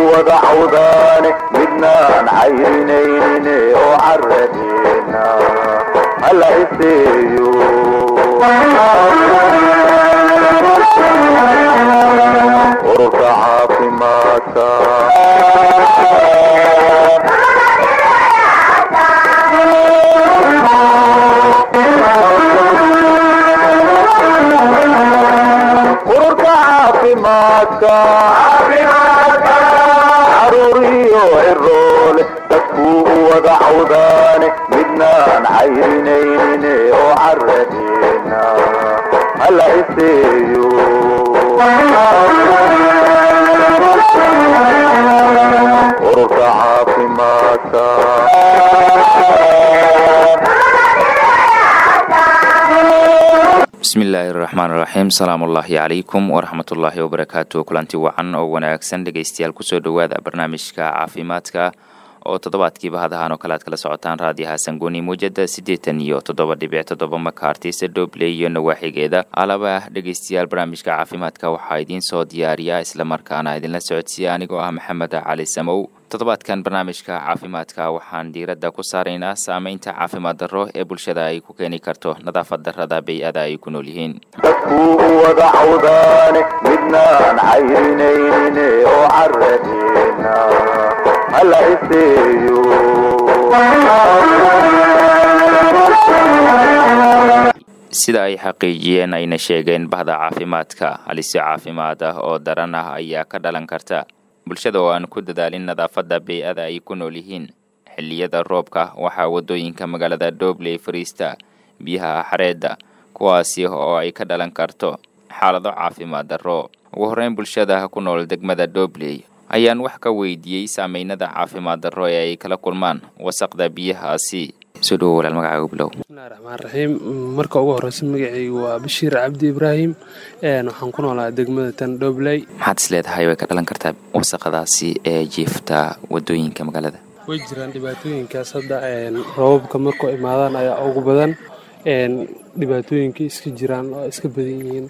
wada cawdaane midnaan cayrinayne oo caradina hala iseeyo ururka caafimaadka ururka caafimaadka caruuriyo ciroole dadkuu u wada cawdaane midnaan cayrinayne oo caradina hala iseeyo ururka caafimaadka bismillaahi raxmaan raxiim salaamullaahi calaykum waraxmatullaahi wabarakaatu kulanti wacan oo wanaagsan dhegeystayaal kusoo dhowaada barnaamijka caafimaadka oo toddobaadkiiba hadahaan oo kale aad kala socotaan raadiyaha sangoni muujada siddeetan iyo toddoba dhibic toddoba makaartisa dhobley iyo nawaaxigeeda alaba dhegeystayaal barnaamijka caafimaadka waxaa idiin soo diyaariya islamarkaana idinla socodsiiya anigoo ah maxamed cali samow toddobaadkan barnaamijka caafimaadka waxaan diiradda ku saaraynaa saameynta caafimaad darro ee bulshada ay ku keeni karto nadaafad darrada bay-ada ay ku nool yihiin dadkuu u wada cawdaane midnaan cayrinayne oo caradina hala iseeyo sida ay xaqiijiyeen ayna sheegeen bahda caafimaadka halisi caafimaad ah oo daran ah ayaa ka dhalan karta bulshada oo aan ku dadaalin nadaafadda bay-ada ay ku nool yihiin xilliyada roobka waxaa waddooyinka magaalada dhobley fariista biyaha xareedda kuwaasi oo ay ka dhalan karto xaalado caafimaad darro ugu horreyn bulshada ku nool degmada dhobley ayaan wax ka weydiiyey saameynada caafimaad darro ee ay kala kulmaan wasaqda biyahaasi soo dhowo walaal magacaaga bilow bismillahi raxmaan raxiim marka ugu horeysa magacaygu waa bashiir cabdi ibraahim waxaan ku noolaa degmada tan dhobley maxaad is leedahay way ka dhalan kartaa wasaqadaasi ee jiifta waddooyinka magaalada way jiraan dhibaatooyinkaas hadda roobabka markuu imaadaan ayaa ugu badan dhibaatooyinka iska jiraan oo iska badan yihiin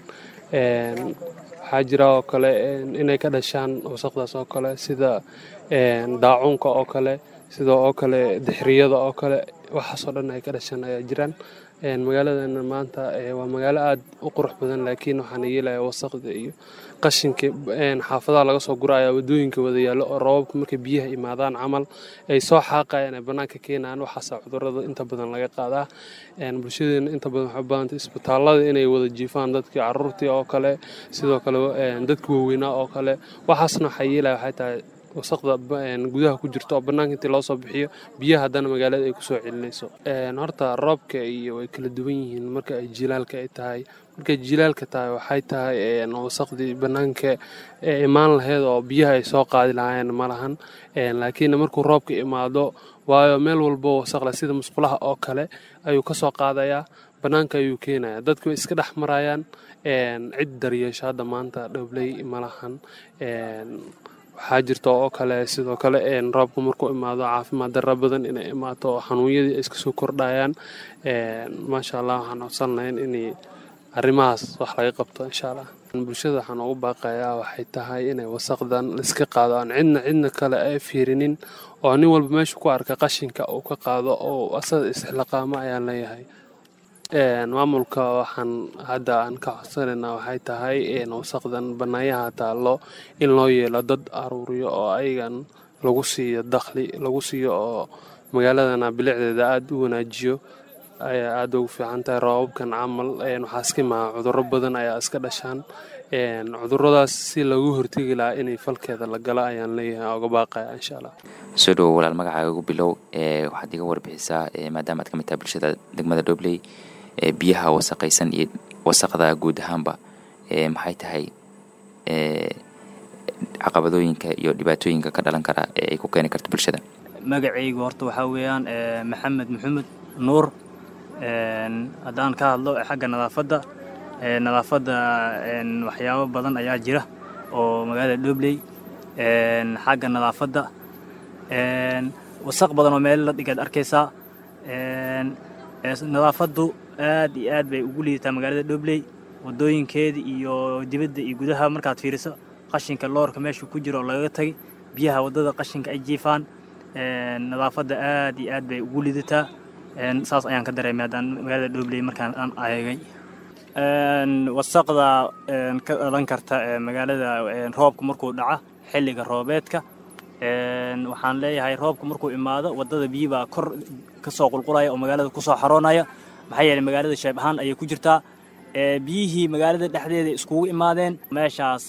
waxaa jira oo kale inay ka dhashaan wasaqdaas oo kale sida daacuunka oo kale sida oo kale dixriyada oo kale waxaasoo dhan ay ka dhashaan ayaa jiraan magaaladana maanta waa magaalo aada u qurux badan laakiin waxaana yeelaya wasaqda iyo qashinka xaafadaha laga soo gura ayaa wadooyinka wada yaallo oo roobabka markay biyaha imaadaan camal ay soo xaaqayaan ay bannaanka keenayaan waxaasa cudurada inta badan laga qaadaa bulshadeena inta badan waxay badanta isbitaallada inay wada jiifaan dadkii caruurtii oo kale sidoo kale dadka waaweynaa oo kale waxaasna waxaa yeelaya waxay tahay wasaqda gudaha ku jirto oo bannaanka intii loo soo bixiyo biyaha haddana magaalada ay kusoo celinayso horta roobka iyo way kala duwan yihiin marka ay jilaalka ay tahay markay jilaalka tahay waxay tahay wasaqdii bannaanka imaan lahayd oo biyaha ay soo qaadi lahaayeen ma lahan laakiin markuu roobka imaado waayo meel walbo wasaqle sida musqulaha oo kale ayuu ka soo qaadayaa bannaanka ayuu keenaya dadku way iska dhex marayaan cid daryeesho hadda maanta dhobley ma lahan waxaa jirta oo kale sidoo kale roobka markuu imaado caafimaad darra badan inay imaato oo xanuunyadii ay iska soo kordhayaan maasha allah waxaan codsan lahayn inay arrimahaas wax laga qabto insha allah bulshada waxaan ugu baaqayaa waxay tahay inay wasaqdan iska qaado aan cidna cidna kale ay fiirinin oo nin walba meeshu ku arka qashinka uu ka qaado oo asaga isxilaqaamo ayaan leeyahay maamulka waxaan hadda aan ka codsanaynaa waxay tahay wasaqdan banaayaha taallo in loo yeelo dad aruuriyo oo ayagan lagu siiyo dakhli lagu siiyo oo magaaladana bilicdeeda aada u wanaajiyo ayaa aada ugu fiican tahay roobabkan camal waxaa iska imaa cudurro badan ayaa iska dhashaan cuduradaas si loogu hortegi lahaa inay falkeeda la galo ayaan leeyahay oga baaqaya insha allah soo dhowo walaal magacaaga ugu bilow waxaad iga warbixisaa maadaama aad ka mid tahay bulshada degmada dhobley biyaha wasaqaysan iyo wasaqda guud ahaanba maxay tahay caqabadooyinka iyo dhibaatooyinka ka dhalan kara ee ay ku keeni karto bulshada magacaygu horta waxaa weeyaan maxamed maxamed nuur haddaan ka hadlo xagga nadaafadda nadaafadda waxyaabo badan ayaa jira oo magaalada dhobley xagga nadaafadda wasaq badan oo meel la dhigaad arkaysaa nadaafaddu aad iyo aad bay ugu liidataa magaalada dhobley wadooyinkeeda iyo dibadda iyo gudaha markaad fiiriso qashinka loorka meesha ku jira oo lagaga tagay biyaha waddada qashinka ay jiifaan nadaafadda aad iyo aad bay ugu lidataa saas ayaan ka dareemay haddaan magaalada dhoobley markaan aan eegay wasaqda ka dhalan karta magaalada roobka markuu dhaca xilliga roobeedka waxaan leeyahay roobka markuu imaado waddada biyi baa kor ka soo qulqulaya oo magaalada kusoo xaroonaya maxaa yeelay magaalada sheeb ahaan ayay ku jirtaa biyihii magaalada dhexdeeda iskugu imaadeen meeshaas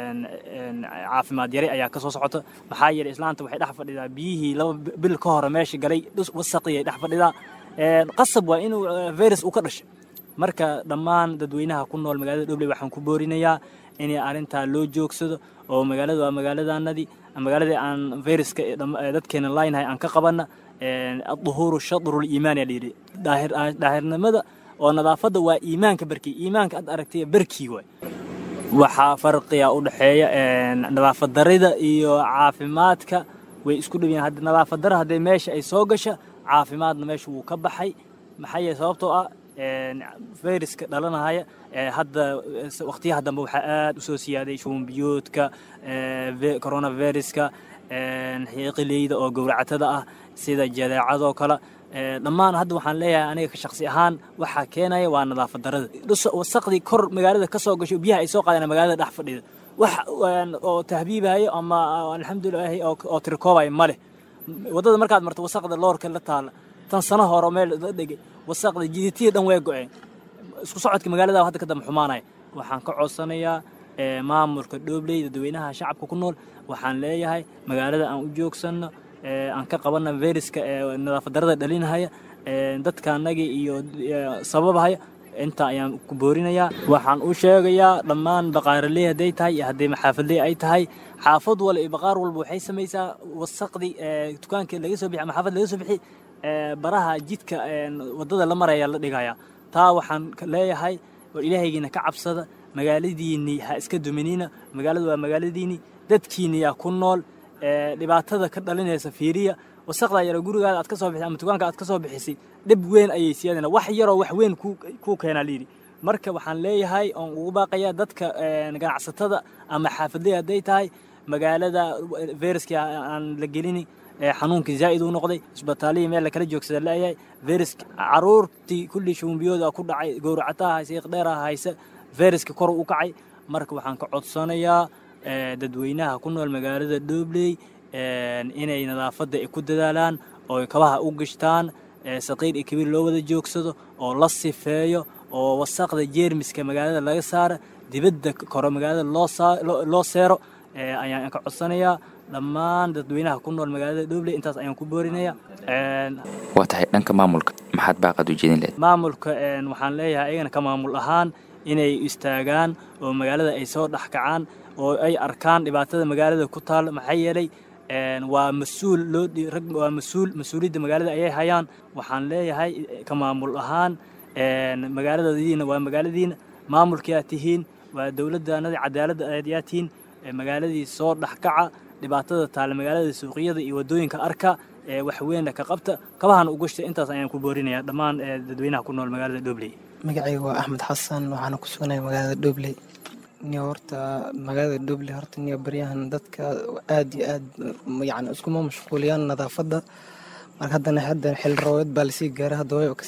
caafimaad yari ayaa ka soo socota maxaa yeelay islaanta waxay dhex fadhidaa biyihii laba bil ka hore meesha galay wasaqii ay dhex fadhidaa qasab waa inuu virus uu ka dhashay marka dhammaan dadweynaha ku nool magaalada dhobley waxaan ku boorinayaa inay arrintaa loo joogsado oo magaalada waa magaaladanadii magaaladii aan viruska dadkeena laynahay aan ka qabanna aduhuuru shadrul iimaan yaa layidhi daahirnimada oo nadaafadda waa iimaanka barkii iimaanka aad aragtay barkii waay waxaa farqiga u dhexeeya nadaafad darida iyo caafimaadka way isku dhow yihiin nadaafad dara haddii meesha ay soo gasha caafimaadna meesha wuu ka baxay maxaa yeele sababtoo ah viruska dhalanahaya hadda waqtiyaha dambe waxaa aad u soo siyaaday shuunbiyoodka coronaviruska xiiqileyda oo gowracatada ah sida jadeecadoo kale dhammaan hadda waxaan leeyahay aniga ka shaqsi ahaan waxaa keenaya waa nadaafad darada wasaqdii kor magaalada ka soo gasho biyaha ay soo qaadeen magaalada dhex fadhida wax oo tahbiibayo ama alxamdulilaahi oo tirikoobaya ma leh waddada markaad marto wasaqda loorka la taala tan sano hore meel la dhegay wasaqda jiditiya dhan way go-een isku socodka magaalada hadda ka dambe xumaanaya waxaan ka codsanayaa maamulka dhoobley dadweynaha shacabka ku nool waxaan leeyahay magaalada aan u joogsanno aan ka qabanna viruska nadaafad darada dhalinahaya dadkaanagii iyo sababahaya intaa ayaan ku boorinayaa waxaan u sheegayaa dhammaan baqaaraley hadday tahay iyo haddii maxaafadley ay tahay xaafad wal iyo baqaar walba waxay samaysaa wasaqdii dukaanka laga soo bixi ama xaafad laga soo bixi baraha jidka waddada la maraya la dhigaya taa waxaan leeyahay war ilaahaygiina ka cabsada magaaladiinii ha iska duminina magaaladu waa magaaladiinii dadkiini yaa ku nool dhibaatada ka dhalinaysa fiiriya wasaqdaa yara gurigaada aad ka soo bixisay ama dukaanka aad ka soo bixisay dhib weyn ayay siyaadana wax yaroo wax weyn kuu keenaa layidhi marka waxaan leeyahay oon ugu baaqayaa dadka ganacsatada ama xaafadley hadday tahay magaalada viruskii aan la gelini xanuunkii zaa'id uu noqday isbitaalihii meel lakala joogsada la'yahay viruska caruurtii kulli shuumbiyooda ku dhacay gowracataha hayse iqdheeraha hayse viruska kor u kacay marka waxaan ka codsanayaa dadweynaha ku nool magaalada dhoobley inay nadaafadda ay ku dadaalaan oo kabaha u gashtaan saqiir iyo kabiir loo wada joogsado oo la sifeeyo oo wasaqda jeermiska magaalada laga saara dibadda koro magaalada loo seero ayaan ka codsanayaa dhammaan dadweynaha ku nool magaalada dhoobley intaas ayaan ku boorinaya waa tahay dhanka maamulka maxaad baaqad u jeedin lehed maamulka waxaan leeyahay ayagana ka maamul ahaan inay istaagaan oo magaalada ay soo dhex kacaan oo ay arkaan dhibaatada magaalada ku taal maxaa yeelay waa mas-uul loo rag waa mas-uul mas-uuliyadda magaalada ayay hayaan waxaan leeyahay ka maamul ahaan magaaladadiina waa magaaladiina maamulkiyaa tihiin waa dowladdaanadii cadaaladda yaa tihiin magaaladii soo dhex kaca dhibaatada taale magaalada suuqyada iyo waddooyinka arka wax weynna ka qabta kabahana u gashta intaas ayaan ku boorinaya dhammaan dadweynaha ku nool magaalada dhobley magacayga waa axmed xasan waxaana ku sugnaya magaalada dhobley niyo horta magaalada dhobley horta niyo baryahan dadka aad iyo aad yani iskuma mashquuliyaan nadaafadda marka haddana hadda xil roobeed baa lasii gaaray hadda way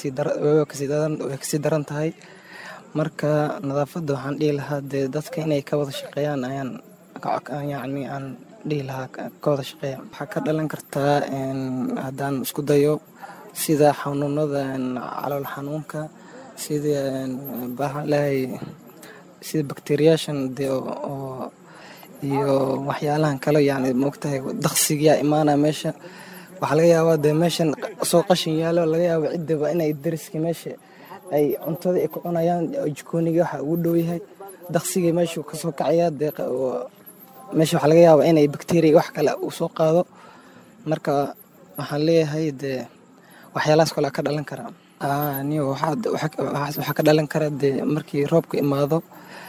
kasii daran tahay marka nadaafadda waxaan dhihi lahaa dee dadka inay ka wada shaqeeyaan ayaan yani aan dhihi lahaa ka wada shaqeeya waxaa ka dhalan kartaa haddaan isku dayo sida xanuunada calool xanuunka sida baxalahay sida bakteriyaashan dee oo iyo waxyaalahan kale yani moogtahay daqsigiyaa imaanaya meesha waxaa laga yaabaa dee meeshan soo qashin yaalo laga yaaba ciddaba inay dariska meesha ay cuntada ay ku cunayaan jikooniga waxa ugu dhow yahay daqsigii meeshu kasoo kacayaa dee meesha waxaa laga yaabaa inay bakteriya wax kale uu soo qaado marka waxaan leeyahay dee waxyaalahaas kale ka dhalan karaa niyo waxaa ka dhalan kara dee markii roobka imaado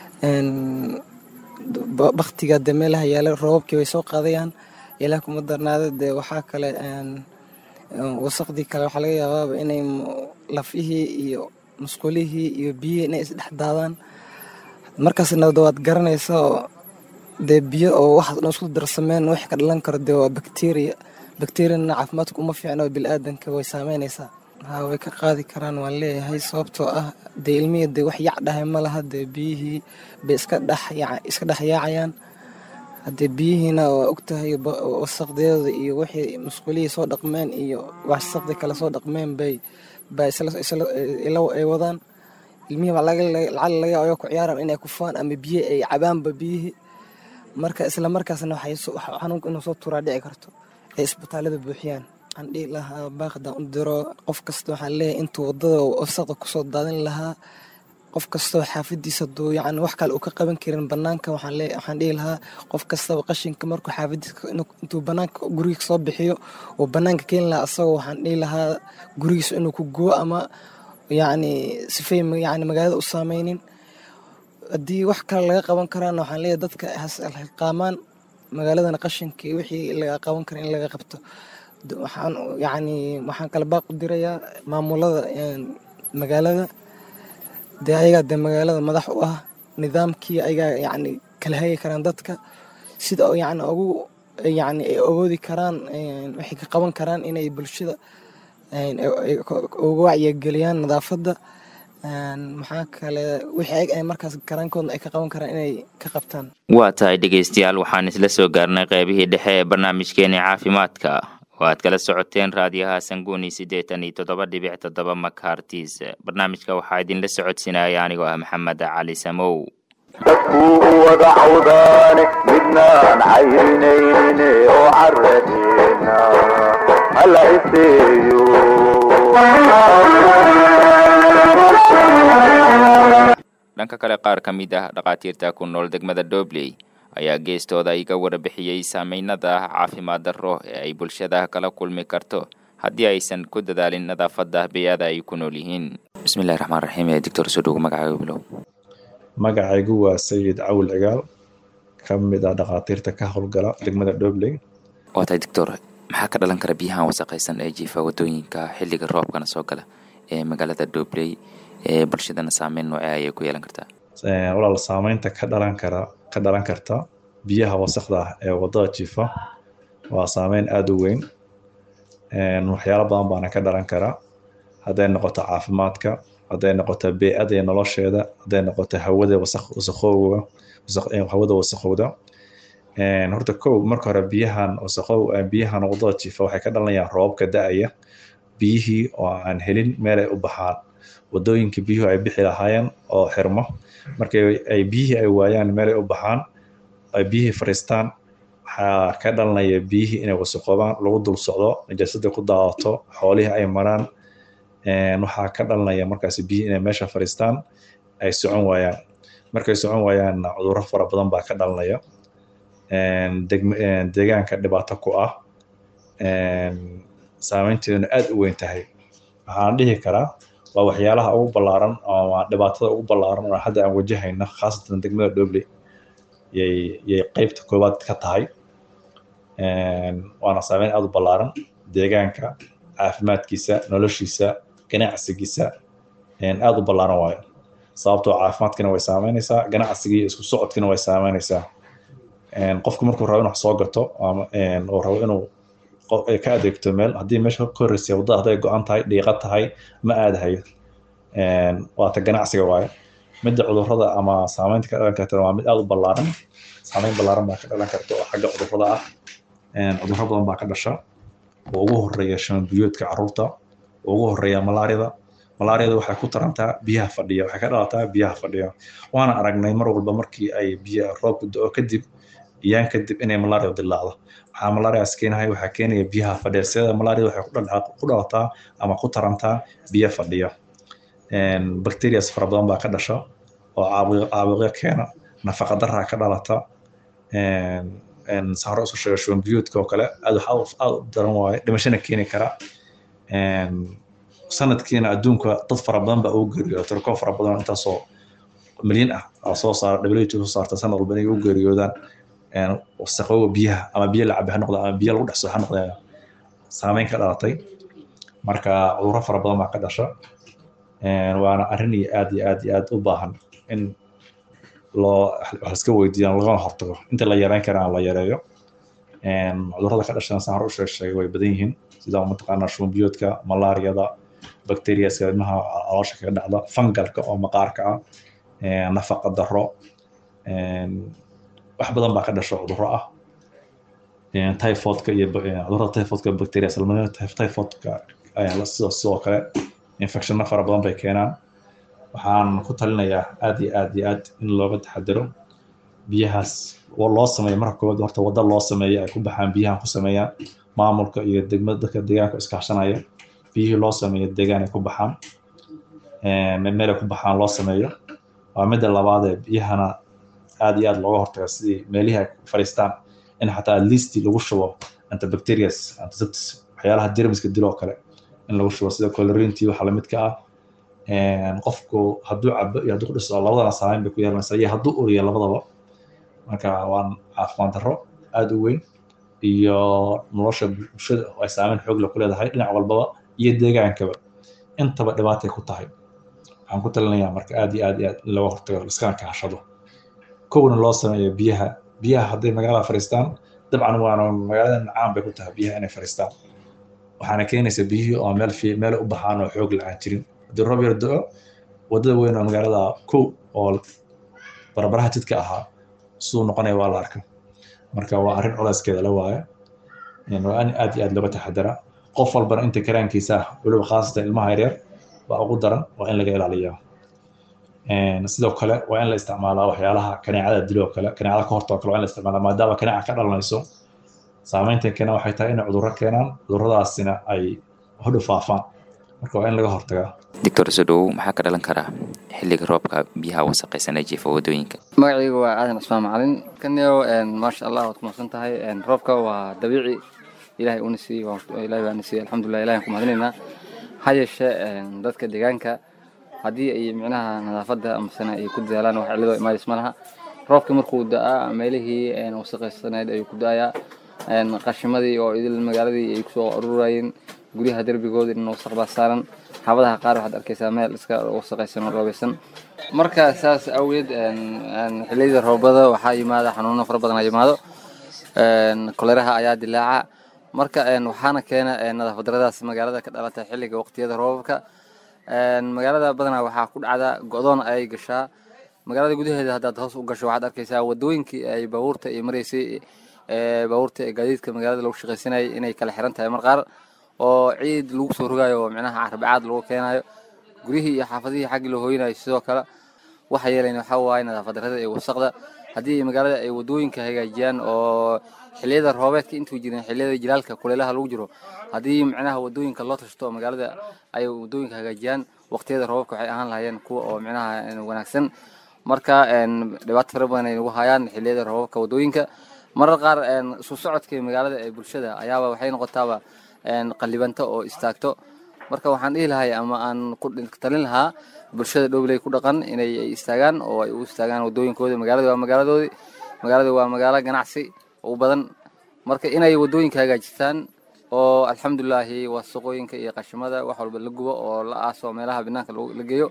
baktiga dee meelaha yaala roobabkii way soo qaadayaan ilaah kuma darnaada dee waxaa kale wasaqdii kale waxaa laga yaabaaba inay lafihii iyo musqulihii iyo biyihii inay isdhex daadaan markaasna waad garanaysa oo dee biyo oo waxaas dhan isku darsameen wix ka dhalan karo dee waa bakteriya bakteriyana caafimaadka uma fiicna oo bilaadanka way saameynaysaa haa way ka qaadi karaan waan leeyahay sababtoo ah dee ilmihii dee wax yac dhahay ma laha dee biyihii bay iska dhex iska dhex yaacayaan haddee biyihiina waa ogtahay wasaqdeeda iyo wixii musqulihii soo dhaqmeen iyo wasaqdii kale soo dhaqmeen bay bay ay wadaan ilmihii baa lacag laga yaaba ku ciyaaran inay kufaan ama biyo ay cabaanba biyihii marka isla markaasna xanuunka inuu soo turaa dhici karto ay isbitaalada buuxiyaan waxaan dhihi lahaa baaqdan u diro qof kasta waxaan leeyahay intuu wadada wasaqda kusoo daadin lahaa qof kastoo xaafadiisa duu yacni wax kale uu ka qaban karin banaanka waxaan lee waxaan dhihi lahaa qof kastaba qashinka markuu xaafadiisa intuu banaanka gurigiisa soo bixiyo uu banaanka keeni lahaa asagoo waxaan dhihi lahaa gurigiisa inuu ku gubo ama yacni sifay yacni magaalada u saameynin haddii wax kale laga qaban karaana waxaan leeyahay dadka hasqaamaan magaaladana qashinka wixii laga qaban kara in laga qabto waxaan yacni waxaan kala baaq u dirayaa maamulada magaalada dee ayagaa dee magaalada madax u ah nidaamkii ayagaa yacni kala hagi karaan dadka sida yacni ugu yacni ay awoodi karaan waxay ka qaban karaan inay bulshada uga wacyigeliyaan nadaafadda maxaa kale wixii ay markaas karaankooda ay ka qaban karaan inay ka qabtaan waa tahay dhegaystayaal waxaan isla soo gaarnay qeybihii dhexe ee barnaamijkeeni caafimaadka oo aad kala socoteen raadiyaha sanguuni siddeetan iyo toddoba dhibic toddoba makartis barnaamijka waxaa idinla socodsinaya anigoo ah maxamed cali samow dadkuu u wada cawdaane midnaan cayrinaynin oo caradeena hala iseeyo dhanka kale qaar ka mid ah dhakhaatiirta ku nool degmada dobley ayaa geestooda iga warbixiyey saameynada caafimaad darro ee ay bulshada kala kulmi karto haddii aysan ku dadaalin nadaafadda beyada ay ku nool yihiin bismillahi raxmaan raxiim ee doctor soo dhowo magacaaga bilow magacaygu waa sayid cawil cigaal ka mid ah dhakhaatiirta ka howlgala degmada dobley waa tahay doctor maxaa ka dhalan kara biyahan wasaqaysan ee jiifa wadooyinka xilliga roobkana soo gala ee magaalada dobley ee bulshadana saameyn noocee ayay ku yeelan kartaa walaal saameynta ka dhalan kara ka dhalan karta biyaha wasaqda ah ee wadada jiifa waa saameyn aada u weyn waxyaalo badan baana ka dhalan kara hadday noqoto caafimaadka hadday noqoto bee-ada iyo nolosheeda hadday noqoto hawada wasaqowga hawada wasaqowda horta kow marka hore biyahan wasaqow biyahan wadada jiifa waxay ka dhalanayaan roobabka da-aya biyihii oo aan helin meel ay u baxaan wadooyinka biyuhu ay bixi lahaayeen oo xirmo markay ay biyihii ay waayaan meel ay u baxaan ay biyihii fariistaan waxaa ka dhalanaya biyihii inay wasaqoobaan lagu dul socdo najaasadii ku daadato xoolihii ay maraan waxaa ka dhalanaya markaas biyihii inay meesha fariistaan ay socon waayaan markay socon waayaanna cudurro fara badan baa ka dhalanaya deegaanka dhibaato ku ah saameynteeduna aada u weyn tahay waxaan dhihi karaa waa waxyaalaha ugu ballaaran ama dhibaatada ugu ballaaran oo hadda aan wajahayna khaasatan degmada dobley yay yay qeybta koowaad ka tahay waana saameyn aada u ballaaran deegaanka caafimaadkiisa noloshiisa ganacsigiisa aada u ballaaran waayo sababtoo caafimaadkina way saameynaysaa ganacsigii isku socodkina way saameynaysaa qofku markuu rabo inuu wax soo gato oo rabo inuu ka adeegto meel haddii meesha ka horreysay waddada hadday go-an tahay dhiiqa tahay ma aadahayo waata ganacsiga waaye midda cudurrada ama saameynta ka dhalan karta waa mid aada u ballaaran saameyn ballaaran baa ka dhalan karta oo xagga cudurrada ah cudurro badan baa ka dhasha oo ugu horreeya shambiyoodka carruurta oo ugu horreeya malaarida malaariyada waxay ku tarantaa biyaha fadhiya waxay ka dhalataa biyaha fadhiya waana aragnay mar walba markii ay biyo roobku do-o kadib iyaan kadib inay malaria dilaacdo waxaa malariaas keenahay waxaa keenaya biyaha fadhiya sida malaria waxay ku dhalataa ama ku tarantaa biyo fadhiya bacterias fara badan baa ka dhasha oo caabuqyo keena nafaqa daraa ka dhalata sahro isu sheega shubanbiyoodka oo kale aad wax aad u daran waaye dhimashana keeni kara sanadkiina adduunka dad fara badan baa ugu geeriyooda tirkoo fara badan intaasoo milyan ah oo soo saara w soo saarta sanad walba inay ugu geeriyoodaan wasaqowga biyaha ama biyo la cabi ha noqda ama biyo lagu dhexso ha noqda saameyn ka dhalatay marka cudurro fara badan baa ka dhasha waana arrin iyo aad iyo aad iyo aad u baahan in loo wax iska weydiiyaan lagana hortago inta la yareyn karaan la yareeyo cudurrada ka dhashana saan hore u sheeg sheegay way badan yihiin sida mataqaanaa shumbiyoodka malaariyada bacteriaska ilmaha caloosha kaga dhacda fangalka oo maqaarka ah nafaqa darro wax badan baa ka dhasho cudurro ah typhoidka iyo cudurrada typhoidka bacteria salmonella typhoidka ayaa sidoo sidoo kale infectionna fara badan bay keenaan waxaan ku talinayaa aad iyo aad iyo aad in looga taxadaro biyahaas oo loo sameeyo marka koowaad horta waddo loo sameeyo ay ku baxaan biyahan ku sameeyaan maamulka iyo degmada dadka deegaanka iskaashanaya biyihii loo sameeyo deegaan ay ku baxaan meel ay ku baxaan loo sameeyo waa midda labaadee biyahana aad iyo aad looga hortaga sidii meelihii ay fadhiistaan in xataa listi lagu shubo antibacterias antiseptis waxyaalaha jermiska diloo kale in lagu shubo sida colorintii waxa lamidka ah qofku hadduu cabo iyo hadduu ku dhiso labadana saameyn bay ku yeelanaysaa iyo hadduu uriyo labadaba marka waan caafimaad darro aad u weyn iyo nolosha bulshada oo ay saameyn xoog leh ku leedahay dhinac walbaba iyo deegaankaba intaba dhibaatay ku tahay waxaan ku talinayaa marka aad iyo aad iyo aad in looga hortago iskana kaashado kowna loo sameeyo biyaha biyaha hadday magaalada fadhiistaan dabcan waana magaalada caan bay ku tahay biyaha inay fadhiistaan waxaana keenaysa biyihii oo meel fi meel u baxaan oo xoog la-aan jirin haddii roob yar do-o waddada weyn oo magaalada kow oo barbaraha jidka ahaa siduu noqonaya waa la arka marka waa arrin culayskeeda la waayo waa in aad iyo aad looga taxadara qof walbana inta karaankiisa ah weliba khaasatan ilmaha yaryar baa ugu daran waa in laga ilaaliyaa sidoo kale waa in la isticmaalaa waxyaalaha kaneecada diloo kale kaneecada ka hortoo kale waa in la isticmaalaa maadaama kaneeca ka dhalanayso saameyntan keena waxay tahay inay cudurro keenaan cudurradaasina ay hodhu faafaan marka waa in laga hortagaa doctor sodow maxaa ka dhalan karaa xilliga roobka biyaha wasaqaysan ee jiifa wadooyinka magacayga waa aadan cismaan macalin kanio maasha allah waad kumadsan tahay roobka waa dabiici ilahay una siiyey ilahay baana siiyey alxamdulilah ilahay ku mahadinaynaa ha yeeshee dadka deegaanka haddii ay micnaha nadaafadda amasena ay ku dadaalaan wax cilado imaadis ma laha roobka markuu da-aa meelihii wasaqaysanayd ayuu ku da-ayaa qashimadii oo idil magaaladii ay kusoo ururayeen guryaha derbigooda in wasaq baa saaran xaabadaha qaar waxaad arkaysaa meel iska wasaqaysan oo roobeysan marka saas awgeed xilliyada roobada waxaa yimaada xanuuno fara badan yimaado koleraha ayaa dilaaca marka waxaana keena nadaafad daradaas magaalada ka dhalata xilliga waqtiyada roobabka magaalada badanaa waxaa ku dhacda go-doon ayay gashaa magaalada gudaheeda haddaad hoos u gasho waxaad arkaysaa wadooyinkii ay baabuurta ay maraysay baabuurta ee gaadiidka magaalada lagu shaqaysanayay inay kala xiran tahay mar qaar oo ciid lagu soo rogayo oo micnaha carbacaad lagu keenayo guryihii iyo xaafadihii xaggii loo hoynayo sidoo kale waxa yeelayn waxaa waaye nadaafad darrada iyo wasaqda haddii magaalada ay wadooyinka hagaajiyaan oo xilliyada roobeedka intuu jirin xilliyada jilaalka kuleelaha lagu jiro haddii micnaha wadooyinka loo tashto oo magaalada ay wadooyinka hagaajiyaan waqtiyada roobabka waxay ahaan lahayeen kuwa oo micnaha wanaagsan marka dhibaato fara badan ay nagu hayaan xilliyada roobabka wadooyinka marar qaar isu socodka magaalada ee bulshada ayaaba waxay noqotaaba qalibanta oo istaagto marka waxaan dhihi lahay ama aan ku talin lahaa bulshada dhowley ku dhaqan inay istaagaan oo ay u istaagaan wadooyinkooda magaalada waa magaaladoodii magaalada waa magaalo ganacsi u badan marka inay wadooyinka hagaajistaan oo alxamdulilaahi wasaqooyinka iyo qashimada wax walba la gubo oo la aaso meelaha banaanka la geeyo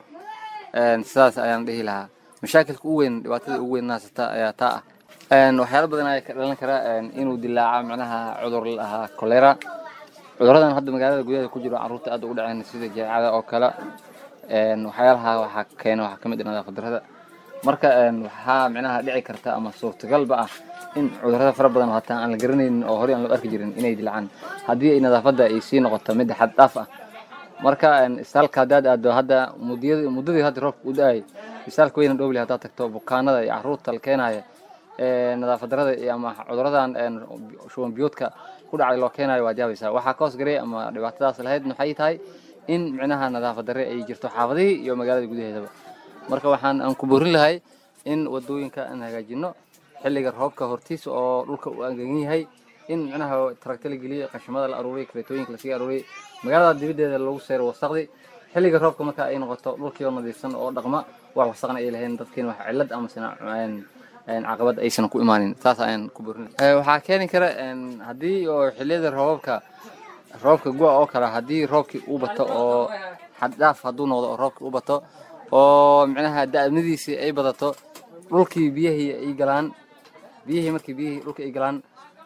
sidaas ayaan dhihi lahaa mashaakilka u weyn dhibaatada ugu weyn naasata ayaa taa ah waxyaalo badan ayaa ka dhalan kara inuu dilaaca macnaha cudur la ahaa kolera cuduradan hadda magaalada gudaheeda ku jiro caruurta aad ugu dhaceen sida jaacada oo kale waxyaalaha waxaa keena waxaa kamid ah nadaafad darrada marka waxaa micnaha dhici karta ama suurtagalba ah in cudurrada fara badan hataa aan la garanaynin oo horey aan loo arki jirin inay dilacaan haddii ay nadaafadda ay sii noqoto mid xad dhaaf ah marka isbitaalka haddaad aado hadda muddiyadii muddadii hadda roobka u da-ay isbitaalka weyna dhowli haddaad tagto bukaanada iyo caruurta la keenaya nadaafad darrada iyo ama cuduradan shuban biyoodka ku dhacay loo keenayo waad yaabaysaa waxaa ka hoosgaray ama dhibaatadaas lahayd maxay tahay in micnaha nadaafad darre ay jirto xaafadihii iyo magaalada gudaheedaba marka waxaan aan ku boorin lahay in wadooyinka aan hagaajino xilliga roobka hortiisa oo dhulka uu angegan yahay in micnaha taragta la geliyo qashimada la aruuriyay kareetooyinka lasii aruuriyay magaalada dibaddeeda lagu seero wasaqdi xilliga roobka marka ay noqoto dhulkii oo nadiifsan oo dhaqma wax wasaqna ay lahayn dadkiina wax cillad ama sina caqabad aysan ku imaanin saas ayaan ku boorin waxaa keeni kara haddii oo xilliyada roobabka roobka gu-a oo kale haddii roobkii uu bato oo xaddhaaf hadduu noqdo oo roobkii u bato oo micnaha da'amadiisii ay badato dhulkii biyihii ay galaan biyihii markii biyihii dhulka ay galaan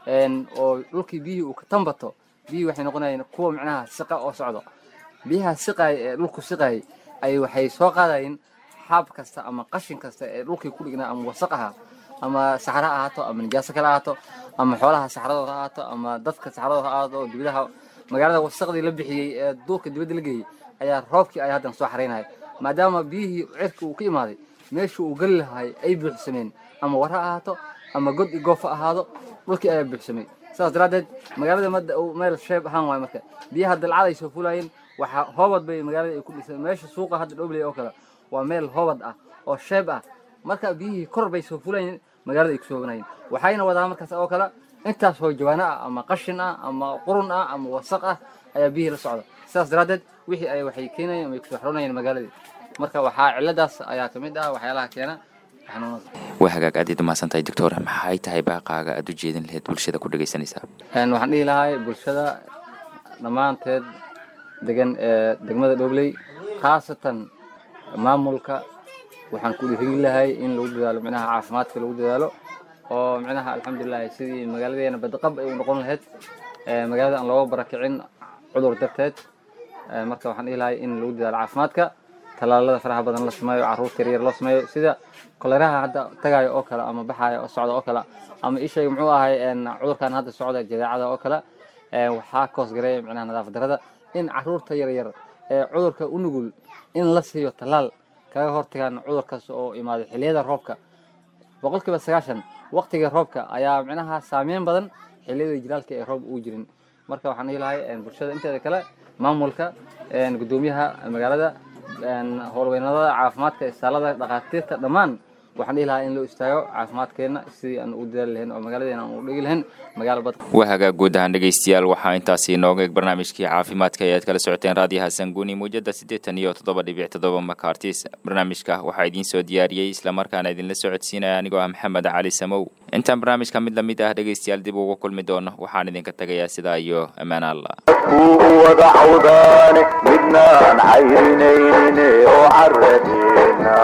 oo dhulkii biyihii uu ka tambato biyihii waxay noqonayeen kuwa micnaha siqa oo socdo biyaha siqaaya ee dhulku siqaayay ay waxay soo qaadayeen xaab kasta ama qashin kasta ee dhulkii ku dhignaa ama wasaq ahaa ama saxra ha ahaato ama nijaaso kale ahaato ama xoolaha saxradooda ha ahaato ama dadka saxradooda ha ahaato oo dibadaha magaalada wasaqdii la bixiyey ee duulka dibadda la geeyey ayaa roobkii ay haddan soo xaraynaya maadaama biyihii cirka uu ka imaaday meesha uu geli lahay ay buuxsameen ama war ha ahaato ama god iyo goof ha ahaado dhulkii ayaa buuxsamay sidaas daraaddeed magaalada madda meel sheeb ahaan waayo marka biyaha dalcada ay soo fulayeen waxaa hoobad bay magaalada ay ku dhisay meesha suuqa hadda dhobley oo kale waa meel hoobad ah oo sheeb ah marka biyihii kor bay soo fulayeen magaalada ay ku soobanayeen waxayna wadaa markaas oo kale intaas oo jawaano ah ama qashin ah ama qurun ah ama wasaq ah ayaa biyihii la socda sidaas daraaddeed wixii ay waxay keenayeen ama ay kusoo xaroonayeen magaaladii marka waxaa ciladaas ayaa ka mid ah waxyaalaha keena xanuunada waa hagaag aad iid umahadsan tahay doctor maxay tahay baaqaaga aad u jeedin lahayd bulshada ku dhegaysanaysaa waxaan dhihi lahay bulshada dhammaanteed degan ee degmada dhobley khaasatan maamulka waxaan ku dhiirigin lahay in lagu dadaalo micnaha caafimaadka lagu dadaalo oo micnaha alxamdulilahi sidii magaaladeena badqab ay u noqon lahayd magaalada aan looga barakicin cudur darteed marka waxaan dhihi lahay in lagu dadaalo caafimaadka talaalada faraha badan la sameeyo caruurta yaryar loo sameeyo sida koleraha hadda tagayo oo kale ama baxayo oo socda oo kale ama ishayga muxuu ahay cudurkan hadda socda jadeecada oo kale waxaa koosgareeya micnaha nadaafad darada in caruurta yaryar ee cudurka u nugul in la siiyo talaal kaga hortagaan cudurkaas oo imaaday xilliyada roobka boqolkiiba sagaashan waqtiga roobka ayaa micnaha saameyn badan xilliyada jilaalka ee roob uu jirin marka waxaan dhihi lahay bulshada inteeda kale maamulka gudoomiyaha magaalada howlweynadada caafimaadka isaalada dhakhaatiirta dhammaan waxaan dhihi lahaa in loo istaago caafimaadkeenna sidii aan u dadaali lahayn oo magaaladeena aan u dhigi lahayn magaalo bad waa hagaag guud ahaan dhegaystayaal waxaa intaasi inooga eeg barnaamijkii caafimaadka ee aad kala socoteen raadiyaha sanguuni muujada siddeetan iyo toddoba dhibic toddoba makartis barnaamijka waxaa idiin soo diyaariyey islamarkaana idinla socodsiinaya anigoo ah maxamed cali samow intaan barnaamijka mid lamid ah dhegaystayaal dib uga kulmi doono waxaan idinka tegayaa sidaa iyo ammaan allah kuu wada cawdaane midnaan cayrinayne oo caradeena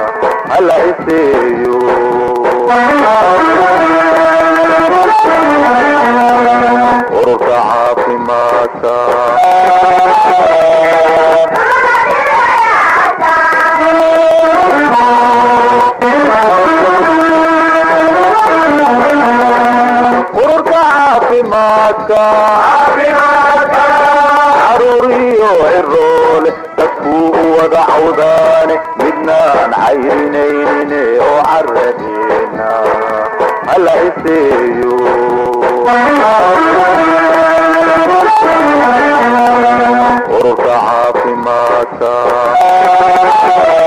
hala iseeyo ururka caafimaadka ururka caafimaadka caruuriyo ciroole dadkuu wada cawdaane midnaan cayrinayne oo caradeena hala iseeyo ururka caafimaadka